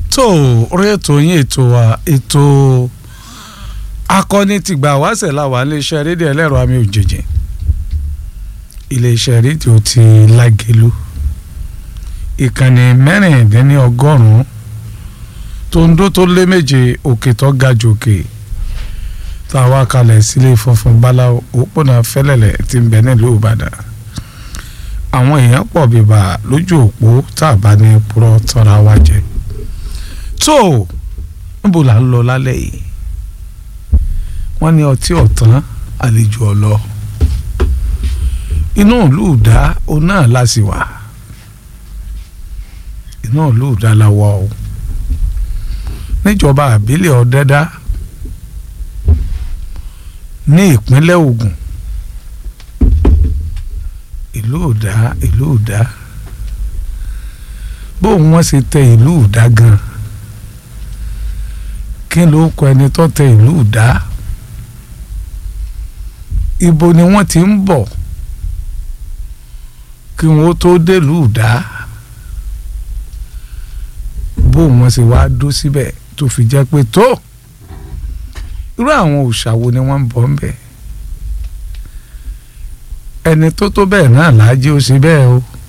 tó orí ètò yín ètò wa ètò akọni tìgbà wáṣẹ̀ làwà iléeṣẹ́ rédíò ẹlẹ́rọ àmì òjèjì iléeṣẹ́ rédíò ti lágẹ̀lú ìkànnì mẹ́rìndínlọ́gọ́rùn-ún tó ń dó tó lé méje òkè tó ga jòkè tá a wá kalẹ̀ sílé funfun báláwo òpónà fẹ́lẹ́lẹ̀ tí ń bẹ nílùú ìbàdàn àwọn èèyàn pọ̀ bíbà lójú òpó tá a bá ní purọ́ tọ́ra wa jẹ tó níbo là ń lọ lálẹ́ yìí wọ́n ní ọtí ọ̀tán àlejò ọ̀lọ́ inú ìlú ìdá òun náà la sì wà inú ìlú ìdá la wà o níjọba àbílẹ̀ ọ̀dẹ́dá ní ìpínlẹ̀ Ògùn ìlú ìdá ìlú ìdá bóun wọ́n ṣe tẹ ìlú ìdá gan kí ló kọ ẹni tó tẹ ìlú ìdá ibo ni wọ́n ti ń bọ̀ kí wọ́n tó délùú ìdá bóun wọ́n ṣe wá dó síbẹ̀ tó fi jẹ́ pé tó irú àwọn òòṣà wo ni wọ́n ń bọ̀ ń bẹ̀ ẹni tó tó bẹ́ẹ̀ náà láàjì ó ṣe bẹ́ẹ̀ o